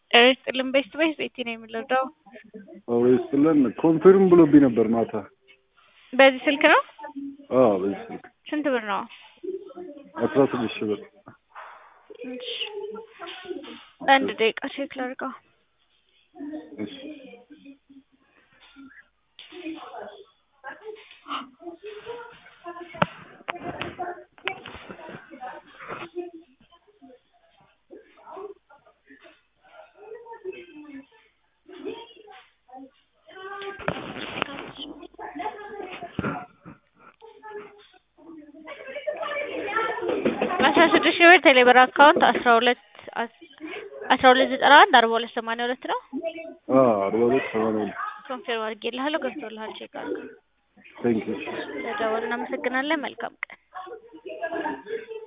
ጤና ይስጥልን ቤስት ቤስ ቤቲ ነው የምንረዳው። አዎ ይስጥልን። ኮንፊርም ብሎብኝ ነበር ማታ። በዚህ ስልክ ነው? አዎ በዚህ ስልክ ስንት ብር ነው? አስራ ስድስት ሺህ ብር። እሺ አንድ ደቂቃ ቼክ ላድርገው። እሺ አስራ ስድስት ሺህ ብር ቴሌብር አካውንት አስራ ሁለት አስራ ሁለት ዘጠና አንድ አርባ ሁለት ሰማንያ ሁለት ነው። አዎ አርባ ሁለት ሰማንያ ሁለት ኮንፊርም አድርጌልሃለሁ። ገብቶልሃል። ቼክ አድርገው። ቴንክ ዩ ስለደወልን እናመሰግናለን። መልካም ቀን